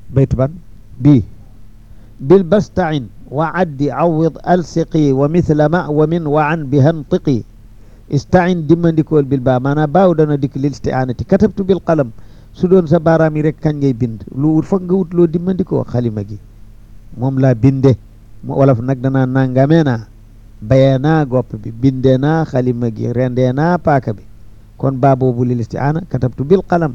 bayt ban bii bil bastain wa addi awid alsiqi wa mithla ma wa min wa an bi hantiqi istain dimmandikool bil baa maanaam baaw dana dikk lil isti'anati katabtu bil qalam su doon sa baaraam yi rek kañ ngay bind lu wut foog nga wut loo dimmandikoo xalima gi moom laa binde mu wolof nag danaa nangamee naa bayee naa gopp bi bindee naa xalima gi rendee naa paaka bi kon baa boobu lil isti'ana katabtu bil qalam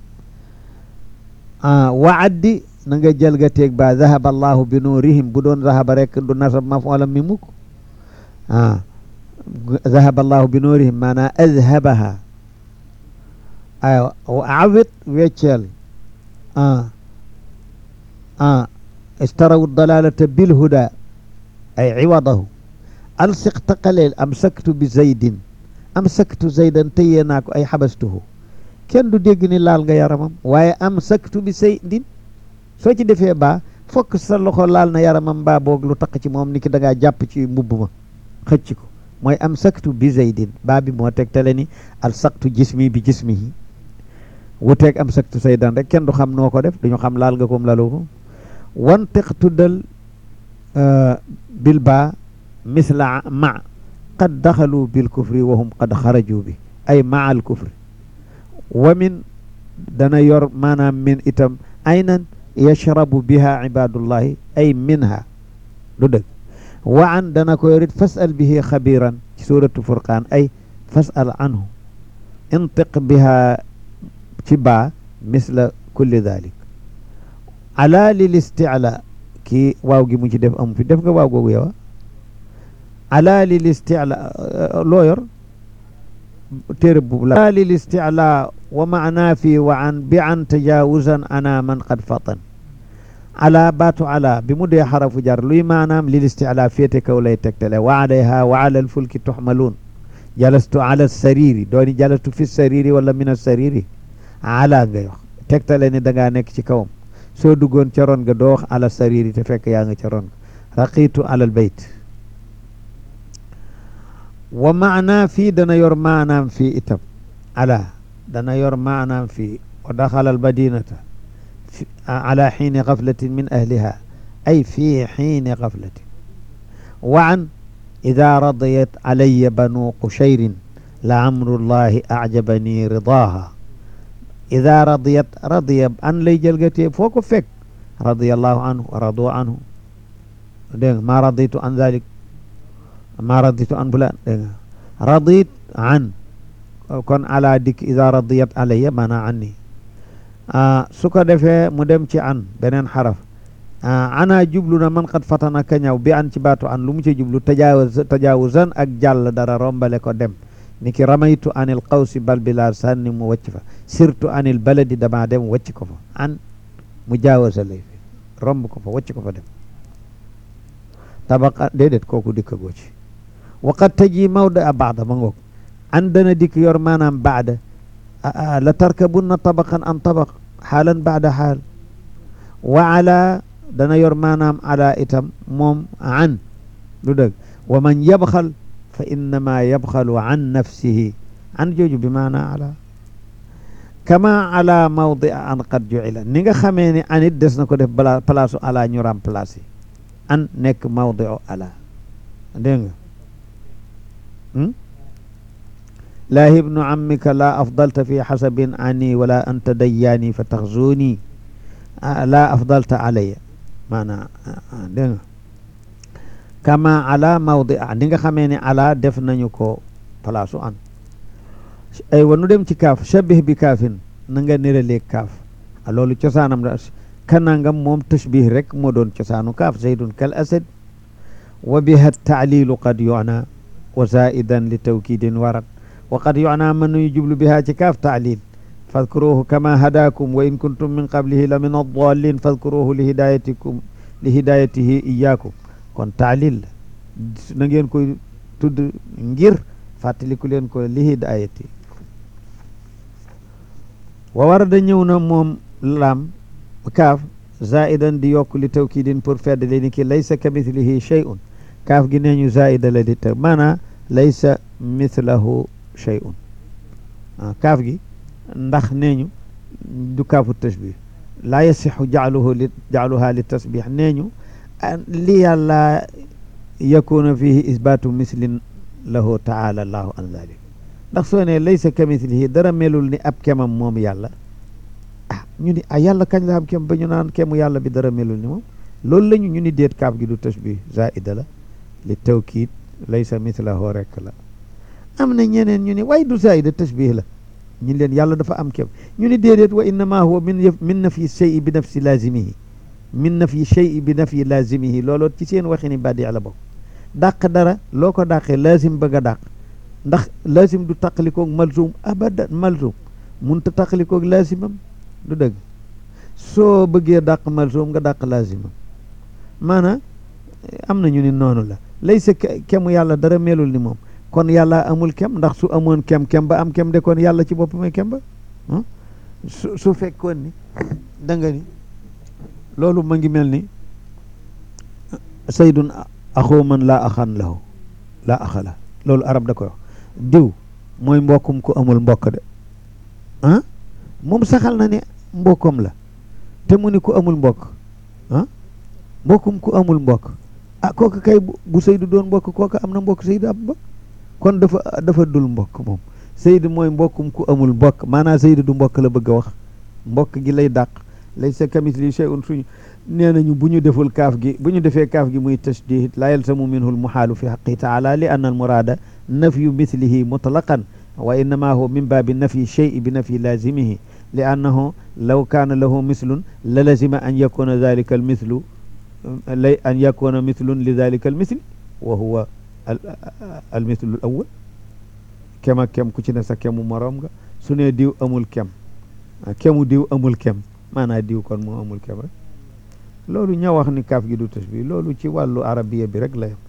wa addi na nga jël ga teeg ba zahaba allahu bi nuurihim bu doon zahaba rek du nasab maf'ulam mi mukk ah zahaba allahu bi nuurihim maanaa azhabaha aywa awit wecceel ah ah istaraw dalalata bil huda ay iwadahu alsiq taqaleel amsaktu bi zaydin amsaktu zaydan tëyee naa ko ay xabastuhu kenn du dégg ni laal nga yaramam waaye amsaktu bi zaydin soo ci defee baa fokk sa loxo laal na yaramam mbaa boog lu taq ci moom ni ki da ngaa jàpp ci mbubb ma xëcc ko mooy amsaktu bi zaydin baa bi moo tegtale ni alsaqtu jismi bi jismihi wuteeg amsaktu zaydan rek kenn du xam noo ko def duñu xam laal nga koom lalu ko wantiq tuddal bil baa misla ma qad daxalu bil kufri wa hum qad xaraju bi ay maa al kufri wa min dana yor maanaam min itam aynan yashrabu biha ibadullahi ay minha lu dëgg wa an dana ko yorit fasal bihi xabiran ci suratu furqaan ay fasal anhu intiq biha ci baa misla kulli dalik ala lil isticla kii waaw gi mu ci def amu fi def nga waaw googu yow ala lil isticla loo yor téere bu la ala lil isticla wa maana fi wa an bi an tajawuzan ana man qad fatan ala baatu ala bi mu dee xarafu jar luy maanaam lil isticla féete kaw lay tegtale wa alayha wa ala alfulki tuxmaluun jalastu ala sariri dooni jalastu fi sariri wala min asariri ala ngay wax tegtale ni da ngaa nekk ci kawam soo duggoon ca ron ga doo wax ala sariri te fekk yaa nga ca ron ga raqitu ala albayt wa maana fii dana yor maanaam fii itam ala dana yor maanaam fii wa daxala almadinata ala xiini gaflatin min ahliha ay fii xiini gaflatin wa an ida radiyat alaya banu qushayrin la amrullahi ajabani ridaaha ida radiyat radiya an lay jëlgatee foo ko fekk radiyallahu anhu wa radu anhu dégg nga maa raditu an dalik maa raditu an fulaan dégg nga radit an kon ala dikk ida radiyat alayya maana anni su ko defee mu dem ci an beneen xaraf ana jublu na man qad fatana ka ñaw bi an ci baatu an lu mu ci jublu tajaawuz tajaawuzan ak jàll dara rombale ko dem ni ki ramaytu anil qawsi bal bila sànni mu wàcc fa surtout anil baladi dama dem wàcc ko fa an mu jaawasa lay fi romb ko fa wàcc ko fa dem tabaqa déedéet kooku dikka goo ci waqad taji mawda a baada ma ngoog an dana dikk yor maanaam baada la tarkabunna tabaqan an tabaq xaalan baada xaal wa ala dana yor maanaam ala itam moom an lu dëgg wa man yabxal fa innama yabxalu an nafsihi an jooju bi maana ala kama ala mawdi an qad juila ni nga xamee ni an it des na ko def bala place ala ñu remplacé an nekk mawdi ala dégg nga laa ibnu ammika la afdalta fi xasabin ani wala anta dayyaani fa taxzuni la afdalta alaya maana dégg nga kama ala mawdi a ni nga xamee ne ala def nañu ko place an ay wa nu dem ci kaaf shabih bi kaafin na nga niralee kaaf a loolu cosaanam da kanangam moom tashbih rek moo doon cosaanu kaaf zaydun kal asad wa biha taalilu qad yuna wa zaidan li tawkidin warat wa qad yuna man nuy jublu biha ci kaaf taalil fadkuruhu kama hadakum wa in kuntum min qablihi la min addalin fadkuruhu li hidayatikum li hidayatihi iyakum kon taalil la na ngeen koy tudd ngir fàttaliku leen ko li hidayati wa warada ñëw na moom laam kaaf zaidan di yokk li tawkidin pour fedd li ni ki laysa ka mithlihi shay'un kaaf gi nee ñu zaida la di taw maanaa laysa mithlahu shay'un kaaf gi ndax nee ñu du kaafu tashbih laa yasixu jaaluhu li jaaluha li tasbix nee ñu li yàlla yakuna fihi isbaatu mislin lahu taala allahu an dalik ndax soo ne laysa ka mislihi dara melul ni ab kemam moom yàlla ah ñu ni ah yàlla kañ la am kem ba ñu naan kemu yàlla bi dara melul ni moom loolu la ñu ñu ni déet kaaf gi du tashbih zaida la li tawkiid laysa mislahu rekk la am na ñeneen ñu ni waaye du zaida tashbih la ñu leen yàlla dafa am kem ñu ni déedéet wa innama huwa min min nafyi shay'i bi nafsi lazimihi min nafyi shay'i bi nafyi lazimihi looloo ci seen waxini badi la bokk dàq dara loo ko dàqee lazim bëgg a dàq ndax lazim du taqalikoog malzum abadan malzum munta taqalikoog lazimam du dëgg soo bëggee dàq malzum nga dàq lazimam maanaam am na ñu ni noonu la lay sa kemu yàlla dara melul ni moom kon yàlla amul kem ndax su amoon kem kem ba am kem de kon yàlla ci boppam kem ba su su fekkoon ni da nga ni loolu ma ngi mel ni saydun axoo man laa axan lahu laa axala loolu arab da koy wax diw mooy mbokkum ku amul mbokk de ah moom saxal na ne mbokkom la te mu ni ku amul mbokk ah mbokkum ku amul mbokk ah kooku kay bu Seydou doon mbokk kooku am na mbokk Seydou am mbokk kon dafa dafa dul mbokk moom Seydou mooy mbokkum ku amul mbokk maanaam Seydou du mbokk la bëgg a wax mbokk gi lay dàq lay sa kamis li shay'un suñu nee nañu bu ñu deful kaaf gi bu ñu defee kaaf gi muy tashdid la yalzamu minhu almuhaalu fi xaqi taala li anna almuraada nafyu mithlihi mutlaqan wa innama huwa min baabi nafyi shay'i bi nafyi laazimihi li annahu law kaana lahu mislun la lazima an yakuna dalika almithlu lay an yakuna mithlun li dalika almithli wa huwa almithlu al awal kem ak kem ku ci ne sa kemu moroom nga su ne diw amul kem kemu diw amul kem maanaa diw kon moo amul kem rek loolu ña wax ni kaaf gi du tashbih loolu ci wàllu arabiya bi rek la yem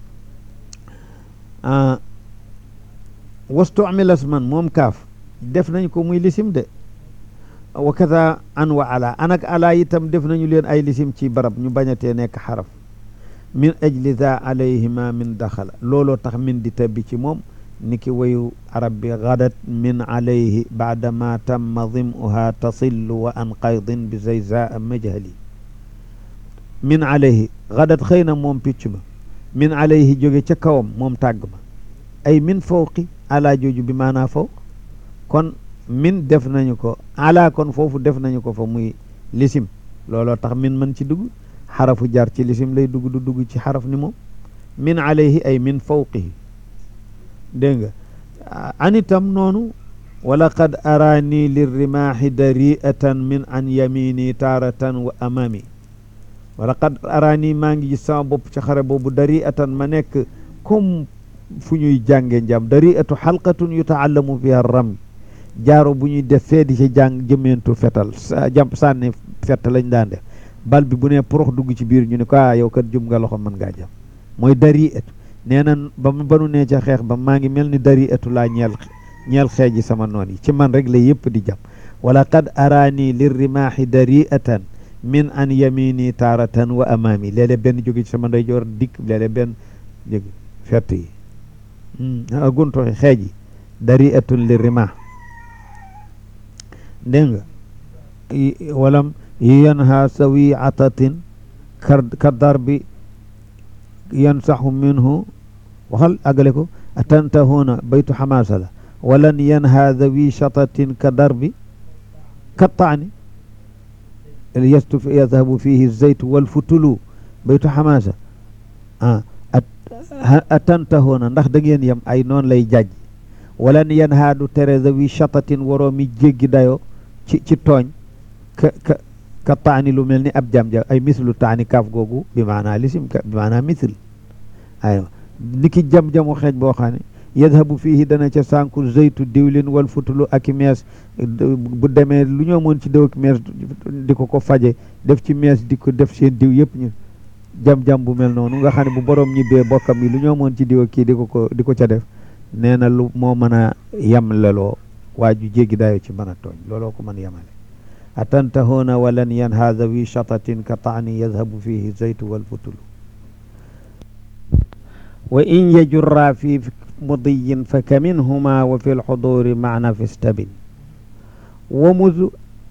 wastumilas man moom kaaf def nañ ko muy lisim de wa kaza an wa ala an ak ala itam def nañu leen ay lisim ci barab ñu bañatee nekk xaraf min ajli za alayhima min daxala looloo tax min di tabbi ci moom ni ki wayu arab bi gadat min alayhi baada ma tamma dimuha tasillu wa an qaydin bi zayza majhali min alayhi gadat xëy na moom picc ma min alayhi jóge ca kawam moom tàgg ma ay min fawqi ala jooju bi maanaa fawq kon min def nañu ko ala kon foofu def nañu ko fa muy lisim looloo tax min mën ci dugg xarafu jar ci lisim lay dugg du dugg ci xaraf ni moom min alayhi ay min fawqihi dégg nga anitam noonu wala qad araani lirrimaahi dariatan min an yamini taaratan wa amami wala qad araani maa ngi gis sama bopp ci xare boobu dariatan ma nekk comme fu ñuy jànge njàm dariatu xalqatun yutaallamu fiha ram jaaro bu ñuy def fee di ci jàng jëmeentu fetal jàmp sànni fett lañ daan def bal bi bu ne porox dugg ci biir ñu ne ko ah yow kat jum nga loxo mën ngaa jam mooy dariatu nee na ba ba nu nee ca xeex ba maa ngi mel ni dariatu laa ñeel ñeel xeeji sama noon yi ci man rek la yëpp di jam wala qad araani lirrimaahi dariatan min an yamini taaratan wa amaami léeg-léeg benn jóge ci sama ndeyjoor dikk léeg-léeg benn jóge fett yi guntoxi xeej yi dariatun lirrimaah dégg nga walam yanha sawiatatin ka darbi yansaxu minhu waxal àggale ko atantahuna baytu xamaasa la walan yanha dawi shatatin ka darbi ka taani yastu yadhabu fihi zeytu walfutulu baytu xamaasa ah atantahuna ndax da ngeen yem ay noonu lay jajj walan yanha du tere dawi shatatin waroo mi jéggi dayo ci ci tooñ ka ka ka taani lu mel ni ab jam ja ay mislu taani kaaf googu bi maanaa lisim bi maanaa misl aywa ni ki jam-jamu xeej boo xam ne yadhabu fiihi dana ca sànku zeytu diwlin wal futulu ak i mees bu demee lu ñoo mën ci déw ak mees di ko ko faje def ci mees di ko def seen diw yëpp ñu jam-jam bu mel noonu nga xam ne bu borom ñibbee bokkam yi lu ñoo mën ci diw ak kii di ko ko di ko ca def nee na lu moo mën a yem leloo waa ju jéggi dayo ci mën a tooñ looloo ko mën yemale atantahuna walan yanha dawi shatatin ka taani yadhabu fihi zeytu wal futulu wa in yajurra fi mudiyin fa ka minhuma wa fi lxuduri maana fi stabin wa mudu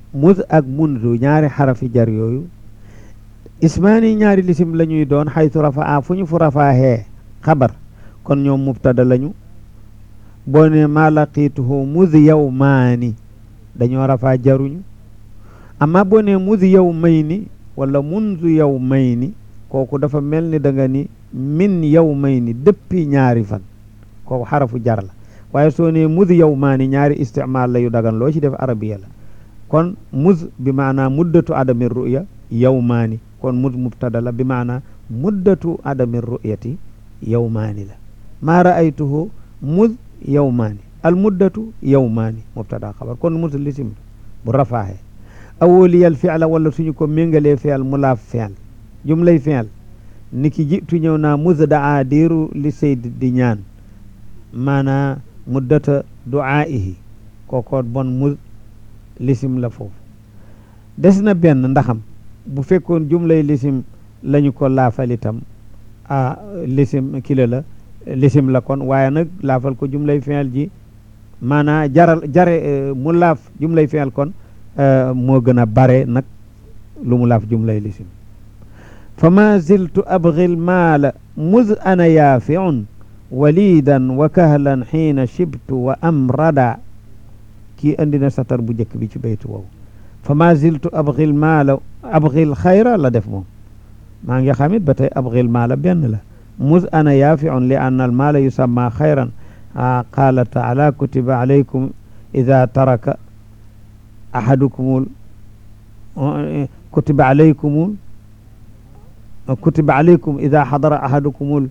muz ak munzu ñaari xarafi jar yooyu ismaani ñaari lisim la ñuy doon xaytu rafaa fu ñu fu rafaaxee xabar kon ñoom mubtada lañu boo ne maa laqiituhu muz yawmaani dañoo rafaa jaruñu amma boo ne muz yawmayni wala munzu yawmayni kooku dafa mel ni da nga ni min yawmayni depuis ñaari fan kooku xarafu jar la waaye soo ne muz yawmaani ñaari istimaal la yu dagan loo ci def arabiya la kon muz bi maanaa muddatu adami ruya yawmaani kon muz mubtada la bi maanaa muddatu adami ruyati yawmaani la maa raaytuhu muz yawmaani al muddatu yawmaani mubtada xabar kon muz lisim bu rafaaxe awoliyal fi'la wala suñu ko méngalee fi'l mu laaf fi'l jumlay fi'l ni ki jitu ñëw naa muz daa diiru li sayd di ñaan maanaa muddata du'aa'ihi kooko bon muz lisim la foofu des na benn ndaxam bu fekkoon jumlay lisim lañu ko laafal itam a lisim kile la lisim la kon waaye nag laafal ko jumlay fi'l ji maanaa jaral jare mu laaf jumlay fi'l kon moo gën a bare nag lu mu laaf jumlay lisim fa ma ziltu abghi lmaala muz ana yaafiun walidan wa kahlan xiina shibtu wa amrada kii andi na satar bu njëkk bi ci baytu woowu fa ma ziltu abghi lmaala abghi lxayra la def moom maa ngi xamit ba tey abghi lmaala benn la muz ana yaafiun li anna almaala yusamma xayran qaala taala kutiba alaykum ida taraka ahadukumul kutiba alaykumul kutiba alaykum ida xadara ahadukumul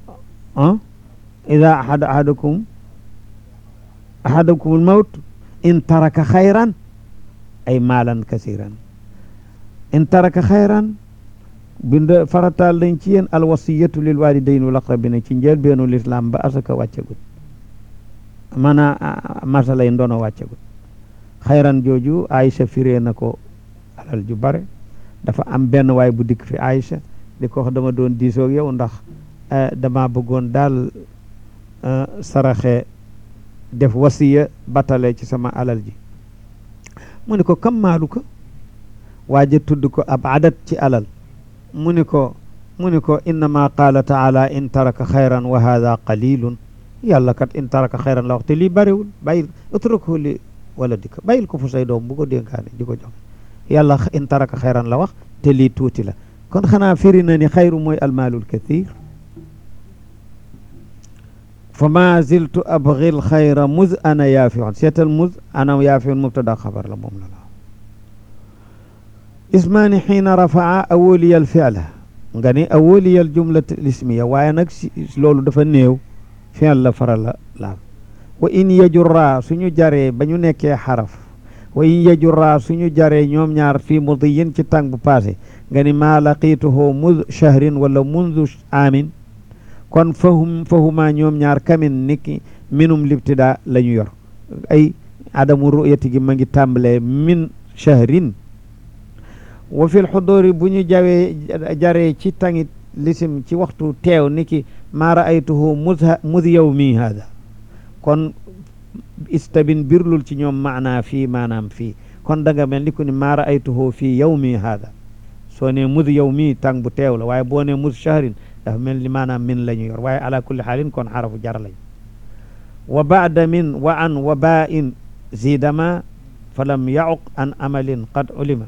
ida ahada ahadukum ahadakumul mawt in taraka xayran ay maalan kasiran in taraka xayran bind farataal dañ ci yéen alwasiyatu lil walidayn wal aqrabina ci njël beenu lislaam ba asaka wàccagut mana masalay ndono wàccagut xayran jooju Aïcha firee na ko alal ju bare dafa am benn waay bu dikk fi Aïcha di ko wax dama doon diisoog yow ndax dama bëggoon daal saraxe def wasiya batale ci sama alal ji mu ni ko kam maalu ko waaja tudd ko ab adat ci alal mu ni ko mu ni ko innama qaala taala in taraka xayran wa hada qalilun yàlla kat in taraka xayran la wax te lii bariwul bàyyil utruku li wala di ko bàyyil ko fu say doom bu ko dénkaane di ko joxe yàlla in taraka xayran la wax te lii tuuti la kon xanaa firi na ni xayru mooy almaalul kathir fa ma ziltu abgi l xayra muz ana yaafiun seetal muz ana yaafiun mubtada xabar la moom la la ismaani xiina rafaa awoliyal fi'la nga ni awoliyal jumlat lismiya waaye nag si loolu dafa néew fi'l la fara la laaf wa in yajurra suñu jaree ba ñu nekkee xaraf wa in yajurra suñu jaree ñoom ñaar fii mudiyin ci tàng bu passé nga ni maa laqiituhu muz shahrin wala mundu amin kon fahum fahuma ñoom ñaar kamin niki minum libtida la ñu yor ay adamu ru'yati gi ma ngi tàmbalee min shahrin wa fil xuduri bu ñu jawee jaree ci tangit lisim ci waxtu teew niki maa raaytuhu muz muz yawmi hada kon istabin birlul ci ñoom maanaa fii maanaam fii kon da nga mel ni ku ni maa raaytuhu fii yawmi hada soo ne muz yawmi tàng bu teew la waaye boo ne muz shahrin dafa mel ni maanaam min la ñu yor waaye ala kulli xaalin kon xarafu jar lañ wa baada min wa an wa baa in zidama fa lam yauq an amalin qad ulima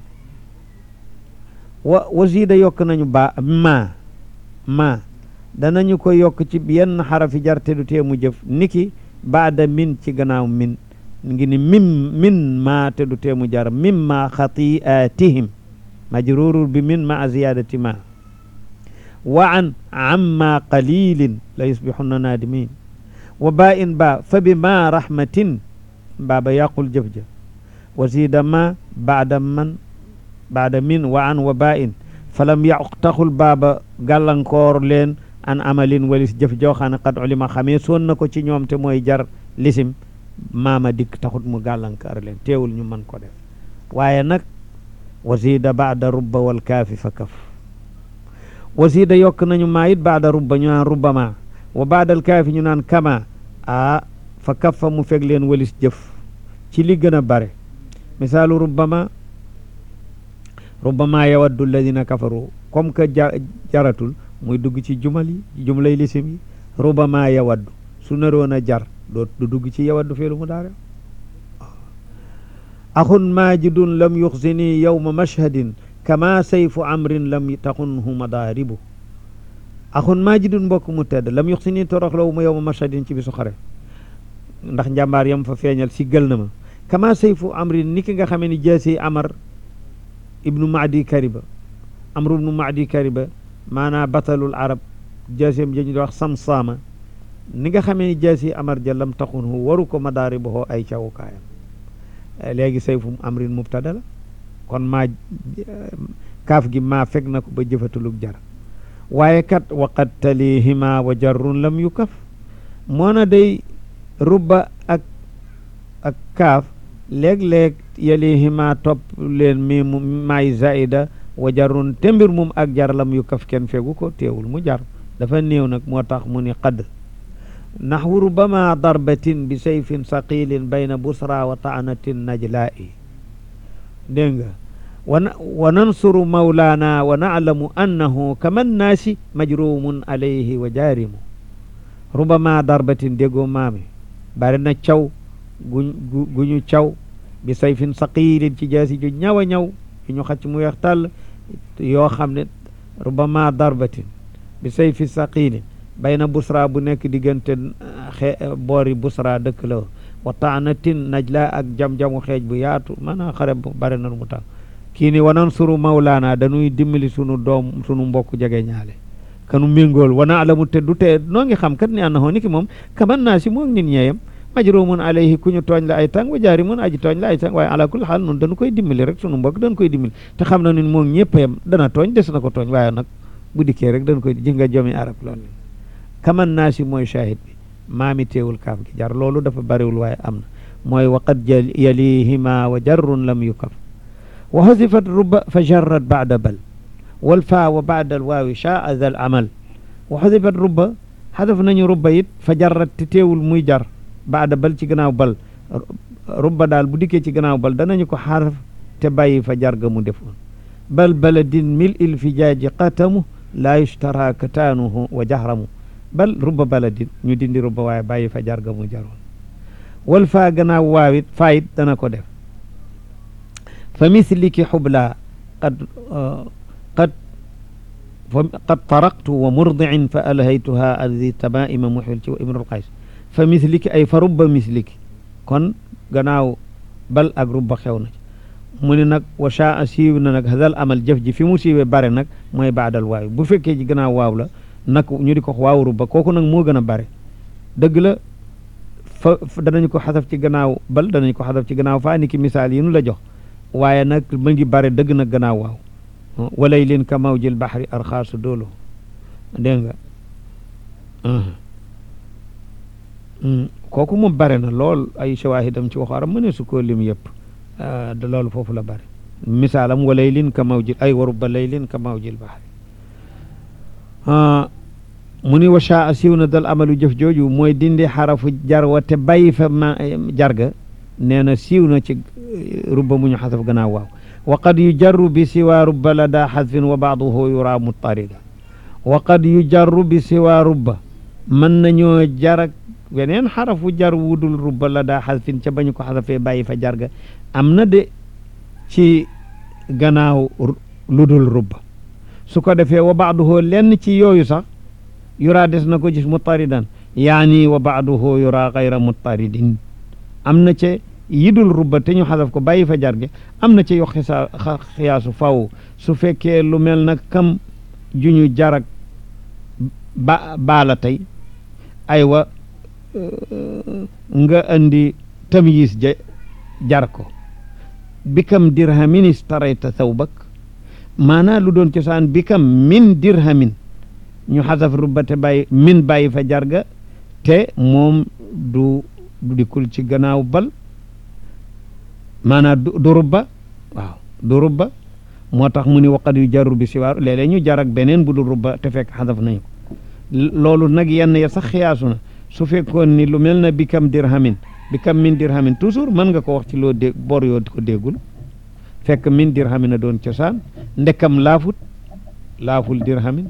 wa wa zida yokk nañu ba ma ma danañu ko yokk ci yenn xarafi jar te du tee mu jëf niki baada min ci gannaaw min ngi ni mim min ma te du tee mu jar mimma xatiatihim majrurur bi min ma ziyadati ma wa an amma qalilin la yusbixunna naadimin wa ba in ba fa bi ma rahmatin baaba yàqul jëf-jëf wa zida ma baada man baada min wa an wa ba in falam yàq taxul baaba gàllankoor leen an amalin walis jëf joo xam ne qad ulima xamee soon na ko ci ñoom te mooy jar lisim maama dikk taxut mu gàllankoor leen teewul ñu mën ko def waaye nag wa zida baada rubba wal kaafi fa kaf wasiida yokk nañu maa it baada rubba ñu naan rubbama wa baadal kaafi ñu naan kama a fa kaffa mu feg leen walis jëf ci li gën a bare misaalu rubbama rubbama yawaddu alladina kafaru comme que ja jaratul muy dugg ci jumal yi jumlay lisim yi rubbama yawaddu su naroon a jar doo du dugg ci yawaddu feelu mu daare axun majidun lam yuxsini yowma mashhadin kama sayfu amrin lam taxunhu madaaribu axun majidun mbokk mu tedd lam yuxsini toroxlawu ma yowma mashhadin ci bisu xare ndax njàmbaar yam fa feeñal si gël na ma kama sayfu amrin ni ki nga xamee ni jaasi amar ibnu maadi kariba amru ibnu maadi kariba maanaa batalul arab jaasiyam ja ñu di wax samsaama ni nga xamee ni jaasi amar ja lam taxunhu waru ko madaaribuhoo ay cawukaayam léegi sayfu amrin mubtada la kon maa kaaf gi maa fekk na ko ba jëfatulug jar waaye kat waqad talihima wa jarrun lam yukaf moo na day rubba ak ak kaaf léeg-léeg yalihima topp leen mi mu maay zaida wa jarrun te mbir mum ak jar lam yukaf kenn fegu ko teewul mu jar dafa néew nag moo tax mu ni qad naxwu rubama darbatin bi sayfin saqilin bayna busra wa taanatin najlaa'i dégg nga wa wa nansuru mawlaana wa naalamu annahu kaman naasi majrumun alayhi wa jaarimu rubama darbatin déggoo maami bari na caw gu gu ñu caw bi sayfin saqilin ci jaasi ju ñaw a ñaw yu ñu xacc mu weex tàll yoo xam ne rubama darbatin bi sayfi saqilin bayna busra bu nekk diggante xe boori busra dëkk la wa taanatin najla ak jam-jamu xeej bu yaatu maanaam xare bu bare na mu tax kii ni wanan suru mawlaana dañuy dimbali sunu doom sunu mbokk jege ñaale kanu méngool wana alamu te du te noo ngi xam kat ni annahu ni ki moom kaman naa si moom nit ñeeyam majrumun alayhi ku ñu tooñ la ay tàng wa jaari mun aji tooñ la ay tàng waaye ala kulli xaal noonu dañu koy dimbali rek sunu mbokk dañu koy dimbali te xam na ni moom ñëppayam dana tooñ des na ko tooñ waaye nag bu dikkee rek dañu koy ji nga jomi arab loolu kaman naa si mooy shahid bi maami teewul kaaf gi jar loolu dafa bariwul waaye am na mooy waqad yalihima wa jarrun lam yukaf wa hasifat ruba fa jarrat bada bal wal faa wa bada al waawi shaa zal amal wa hasifat ruba xadaf nañu ruba it fa jarrat te teewul muy jar bada bal ci gannaaw bal ruba daal bu dikkee ci gannaaw bal danañu ko xaraf te bàyyi fa jar ga mu defoon bal baladin mil il fi jaaji qatamu laa yushtara kataanuhu wa jahramu bal rubba baladin ñu dindi rubba waaye bàyyi fa jarga mu jaroon wal faa gannaaw waawit faayit dana ko def fa misliki xubla qad qad qad taraqtu wa murdiin fa alhaytuha aldi tamaima muxil ci imrul qays fa misliki ay fa rubba misliki kon gannaaw bal ak rubba xew na ci mu ne nag wa shaa siiw na nag hadal amal jëf ji fi mu siiwee bare nag mooy baadal waaw bu fekkee ji gannaaw waaw la nag ñu di ko waaw rubba kooku nag moo gën a bare dëgg la fa danañ ko xasaf ci gannaaw bal danañ ko xasaf ci gannaaw faa ni ki misaal yi nu la jox waaye nag ma ngi bare dëgg nag gannaaw waaw walay leen ka mawjil baxri arxaasu doolu dégg nga kooku moom bare na lool ay shawahidam ci waxu arab mëne su koo lim yëpp da loolu foofu la bare misaalam walay leen ka mawjil ay wa rubba lay leen ka mawjil baxri mu ni wa shaa siiw na dal amalu jëf jooju mooy dindi xarafu jar wa te bàyyi fa ma jarga nee na siiw na ci rubba mu ñu xasaf gannaaw waaw wa qad yu jarru bi siwaa rubba la daa xasfin wa baaduhu yura mutarida wa qad yu jarru bi siwaa rubba mën nañoo jarak weneen xarafu jar wudul rubba la daa xasfin ca bañu ko xasafee bàyyi fa jarga am na de ci gannaaw ludul rubba su ko defee wa baaduhu lenn ci yooyu sax yuraa des na ko gis mutaridan yaani wa baaduhu yuraa xayra mutaridin am na ca yidul rubba te ñu xasaf ko bàyyi fa jarge am na ca yo xisa xiyaasu faw su fekkee lu mel na kam juñu jarak ba baala tey aywa nga andi tamyiis ja jar ko bikam dirhamin istarayta thawbak maanaa lu doon cosaan bikam min dirhamin ñu xasaf rubba te bàyyi min bàyyi fa jarga te moom du du dikkul ci gannaaw bal maanaa du du rubba waaw du rubba moo tax mu ni waqat yu jarru bi siwaaru léeg-léeg ñu jarak beneen bu dul rubba te fekk xasaf nañu ko loolu nag yenn ya sax xiyaasu na su fekkoon ni lu mel na bikam dirhamin bi kam min dirhamin toujours mën nga ko wax ci loo dégg bor yoo ko déggul fekk min dirhamin a doon cosaan ndekam laafut laaful dirhamin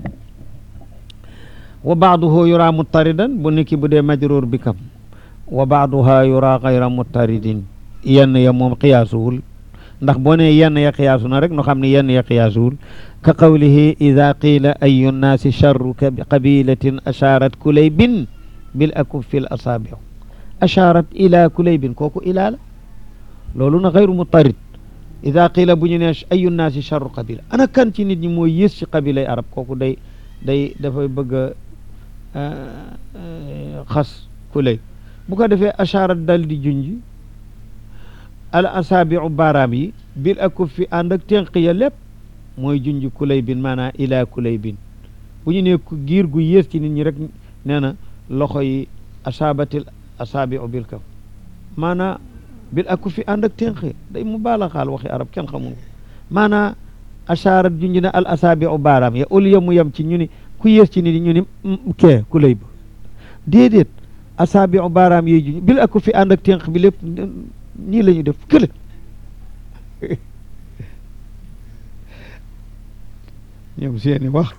wa baaduhu yura muttaridan bu niki bu dee majruur bi kam wa baaduha yura gayra muttaridin yenn ya moom xiyaasuwul ndax boo ne yenn ya xiyaasu na rek no xam ne yenn ya xiyaasuwul ka qawlihi ida qiila ayu nnaasi charru qabilatin ashaarat kulaybin bil akuffi l asaabiu ashaarat ila kulaybin kooku ilaa la loolu na gayru muttarid ida qiila bu ñu ne ayu nnaasi charru qabila ana kan ci nit ñi mooy yées ci qabilay arab kooku day day dafay bëgg a xas kulay bu ko defee ashaarat dal di junj al asaabiu baaraam yi bil akuffi ànd ak tenq ya lépp mooy junj kulay bin maanaam ilaa kulay bin bu ñu nee giir gu yées ci nit ñi rek nee na loxo yi asaabatil asaabiu bil kaf maanaam bil akuffi ànd ak tenq ya day mu baala xaal waxi arab kenn xamul maanaam ashaarat junj na al asaabiu baaraam ya au lieu mu yem ci ñu ni ku yées ci nit ñi ñu ni kee kulay ba déedéet asaabiu baaraam yiy junj bil akuffi ànd ak tenq bi lépp nii la ñu def kële ñoom seeni wax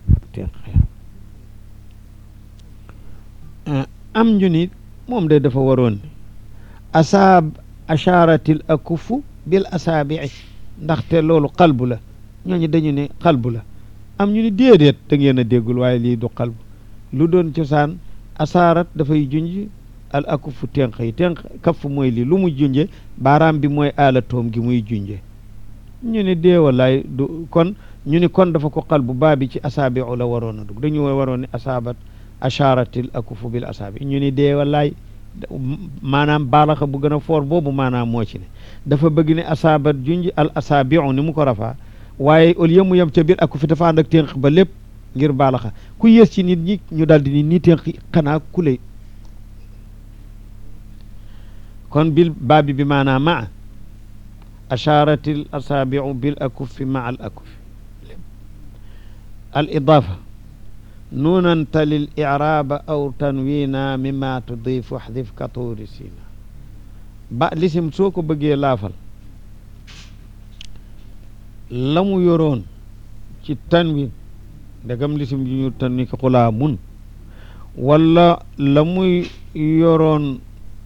am ñu ni moom de dafa waroon ni asaab asharatil akufu bil asaabii ndaxte loolu xalbu la ñooñu dañu ne xalbu la am ñu ni déedéet da ngeen a déggul waaye lii du xalbu lu doon cosaan asaarat dafay junj al akufu tenq yi tenq kaff mooy lii lu mu junje baaraam bi mooy aalatoom gi muy junje ñu ne dee wallaay du kon ñu ni kon dafa ko xal bu baa bi ci asaabi la waroon a dugg dañu waroon ne asaabat asharatil akufu bil asaabi ñu ni dee wallaay maanaam baalaxa bu gën a foor boobu maanaam moo ci ne dafa bëgg ne asaabat junj al asaabiu ni mu ko rafaa waaye au lieu mu yem ca biir akufi dafa ànd ak tenq ba lépp ngir baalaxa ku yées ci nit ñi ñu daal di ni nii tenq xanaa ku lay kon bil baabi bi maanaam maa asharat al asaabiu bil akuffi maa al akuffi al idaafa nuunan talil iraaba aw tanwiina mimma tudif waxdif katuuri sina ba lisim soo ko bëggee laafal la mu yoroon ci tanwin ndegam lisim ji ñu tanwi ki xulaa mun wala la muy yoroon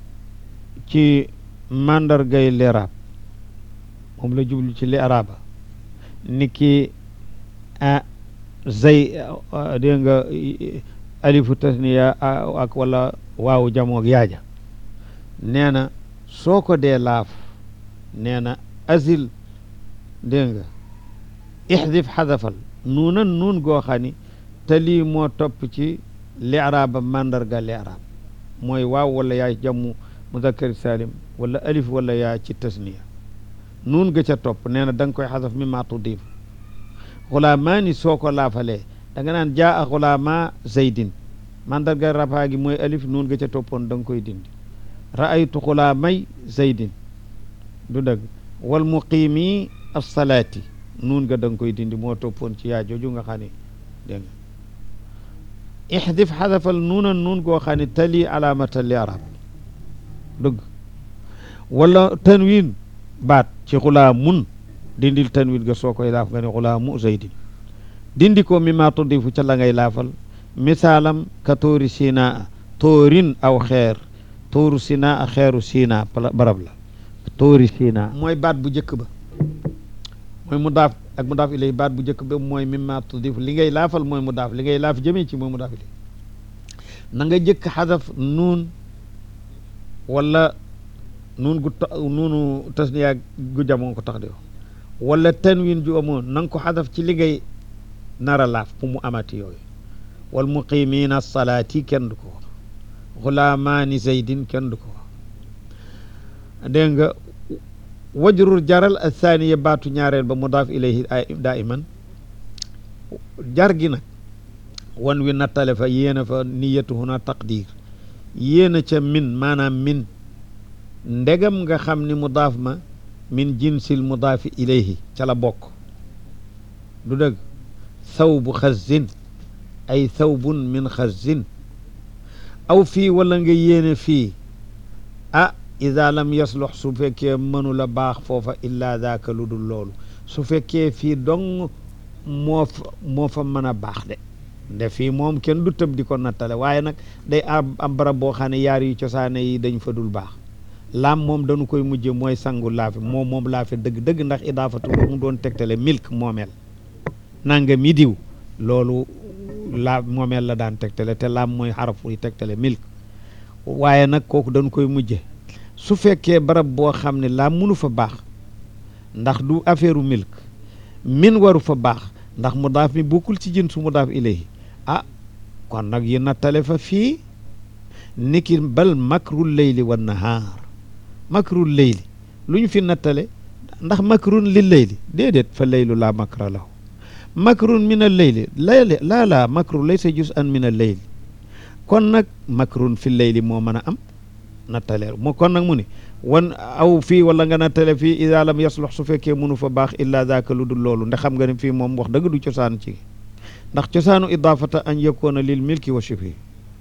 ci màndargay leraab moom la jublu ci leraaba ni ki a zay dégg nga alifu tasniya ak wala waawu jamoog yaaja nee na soo ko dee laaf nee na asil dégg nga ixdif xadafal nuunan nuun goo xam ni te lii moo topp ci leraaba màndarga leraab mooy waaw wala yaay jammu mudakkar salim wala alif wala yaa ci tasniya nuun ga ca topp nee na da nga koy xasaf mi maa tuddiif xulaamaani soo ko laafalee da nga naan jaa a xulaama zaydin mandarga rafaa gi mooy alif nuun ga ca toppoon da nga koy dindi raaytu xulaamay zaydin du dëgg wal muqiimi assalaati nuun ga da nga koy dindi moo toppoon ci yaa jooju nga xam ne dégg nga ixdif xadafal nuunan nuun goo xam ne tali alaamata li arab dëgg wala tanwin baat ci xulaamun dindil tanwin ga soo koy laaf nga ne xulaamu zaydin dindi ko mi maa tuddifu ca la ngay laafal misaalam ka tóori sinaa tóorin aw xeer tóoru sinaa xeeru sinaa barab la tóori sinaa mooy baat bu njëkk ba mooy mu daaf ak mu daaf ilay baat bu njëkk ba mooy mi maa tuddifu li ngay laafal mooy mu daaf li ngay laaf jëmee ci mooy mu daaf ilay na nga jëkk xadaf nuun wala nuun gu nuunu tasniya gu jamoon ko tax di wax wala tanwin ju amoon na nga ko xadaf ci li ngay nara laaf fu mu amati yooyu wal muqimina salaati kenn du ko wax xulaamaani zaydin kenn du ko wax dégg nga wajrur jaral athaniya baatu ñaareel ba mudaaf ilayhi daiman jar gi nag wan wi nattale fa yéena fa niyatu huna taqdir yéena ca min maanaam min ndegam nga xam ni mudaaf ma min jinsil mudaafi ilayhi ca la bokk du dëgg thawbu xazin ay thawbun min xazin aw fii wala nga yéene fii ah ida lam yaslux su fekkee mënula baax foofa illa daaka lu dul loolu su fekkee fii dong moo fa moo fa mën a baax de nde fii moom kenn du tëb di ko nattale waaye nag day am am barab boo xam ne yaar yu cosaane yi dañ fa dul baax laam moom dañu koy mujje mooy sangu laafe moom moom laafe dëgg dëgg ndax idaafatu ba mu doon tegtale milk moomeel nanga mi diw loolu laa moomeel la daan tegtale te laam mooy xarafu yi tegtale milk waaye nag kooku dañu koy mujje su fekkee barab boo xam ne laam mënu fa baax ndax du affaire u milk min waru fa baax ndax mudaaf mi bokkul ci jën su mudaaf ilayhi ah kon nag yi nattale fa fii niki bal makrul leyli wa nahaar makrul leyli lu ñu fi nattale ndax makrun li leyli déedéet fa leylu laa makra lahu makrun min al leyli layli laa laa makru laysa jus an min al leyli kon nag makrun fi leyli moo mën a am nattale moo kon nag mu ni wan aw fii wala nga nattale fii ida lam yaslux su fekkee mënu fa baax illa daaka lu dul loolu ndax xam nga ne fii moom wax dëgg du cosaan ci ndax cosaanu idaafata an yakoona lil milki wa shibhi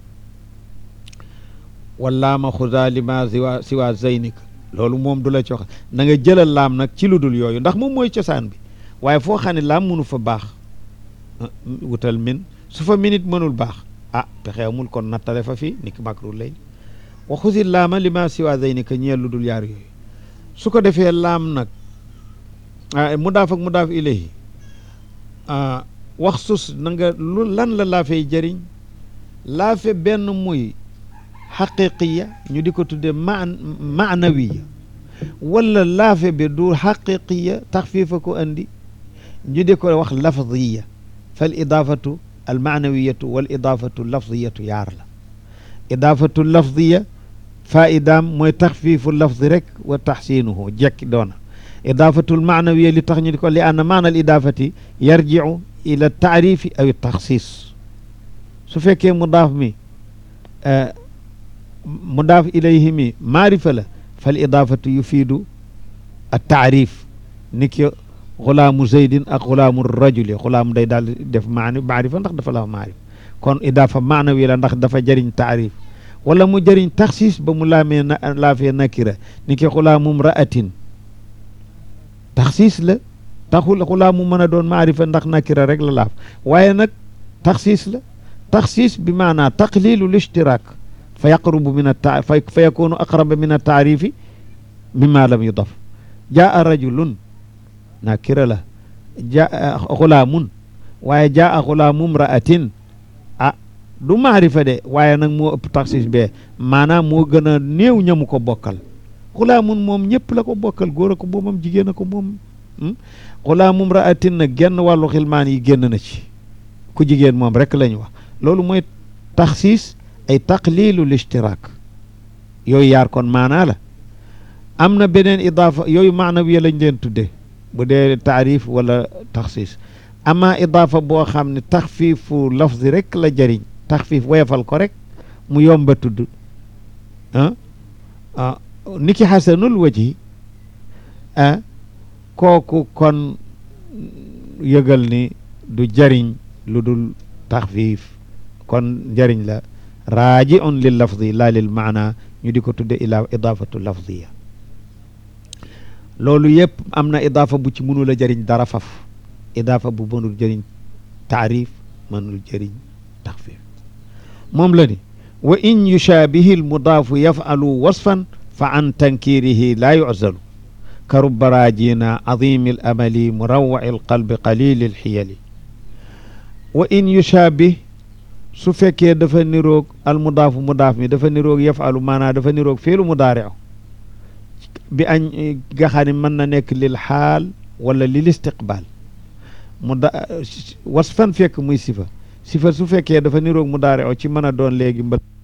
wallaama xuda lima siwa siwa zeynik loolu moom du la cox na nga jëlal laam nag ci lu dul yooyu ndax moom mooy cosaan bi waaye foo xam ne laam mënu fa baax wutal min su fa minit mënul baax ah pexeemul kon nattale fa fii niki makru lay wa xusi laama lima siwa zeynika ñeel lu dul yaar yooyu su ko defee laam nag mudaaf ak mudaaf ilayhi wax sus na nga lu lan la laafey jëriñ laafe benn muy xaqiqiya ñu di ko tudde man maanawiya wala laafe bi du xaqiqiya taxfiifa ko andi ñu di ko wax lafdiya fal idaafatu al maanawiyatu wal idaafatu lafdiyatu yaar la idaafatu lafdiya faidaam mooy taxfiifu lafdi rek wa taxsiinuhu jekki doona idaafatul maanawiya li tax ñu di ko li anna maana al idaafati yarjicu ila taarifi aw taxsiis su fekkee mudaaf mi mudaaf ilayhi mi maarifa la fal idaafatu yufiidu a taarif ni ki xulaamu zeydin ak xulaamu rajuli xulaam day daal def maani maarifa ndax dafa la maarif kon idaafa maanawi la ndax dafa jëriñ taarif wala mu jëriñ taxsiis ba mu laamee na laafee nakira ni ki xulaamum ra'atin taxsiis la taxul xulaamu mën a doon maarifa ndax nakira rek la laaf waaye nag taxsiis la taxsiis bi maanaa taqlilu lishtiraak fa yaqrubu min ata fa yakunu aqraba min ataarifi mimma lam yudaf jaa rajulun nakira la jaa xulaamun waaye jaa xulaamum ra'atin ah du maarifa de waaye nag moo ëpp taxsiis bee maanaam moo gën a néew ñamu ko bokkal xulaamun moom ñëpp la ko bokkal góor a ko moomam jigéen a ko moom xulaamum ra'atin nag genn wàllu xilmaan yi génn na ci ku jigéen moom rek la ñu wax loolu mooy taxsiis ay taqlilu lishtiraak yooyu yaar kon maanaa la am na beneen idaafa yooyu maanawiya lañ leen tudde bu dee taarif wala taxsiis ama idaafa boo xam ne taxfiifu lafzi rek la jëriñ taxfiif woyefal ko rek mu yomba tudd ah ah ni ki xasanul waji ah kooku kon yëgal ni du jëriñ lu dul taxfiif kon njëriñ la raaji on lil lafdi laa lil maana ñu di ko tudde ila idaafatu lafdiya loolu yëpp am na idaafa bu ci mënul a jëriñ dara faf idaafa bu mënul jëriñ taarif mënul jëriñ taxfiif moom la ni wa in yushaabihi almudaafu yafalu wasfan fa an tankirihi laa yuzalu ka rubba raajina azimi al amali murawaci alqalbi qalili alxiyali wa in yushaabih su fekkee dafa niroog al mudaafu mudaaf mi dafa niroog yafalu maanaa dafa niroog fiilu mudaariu bi añ nga xam ne mën na nekk lil xaal wala lil istiqbaal mu da wasfan fekk muy sifa sifa su fekkee dafa niroog mudaariu ci mën a doon léegi mbal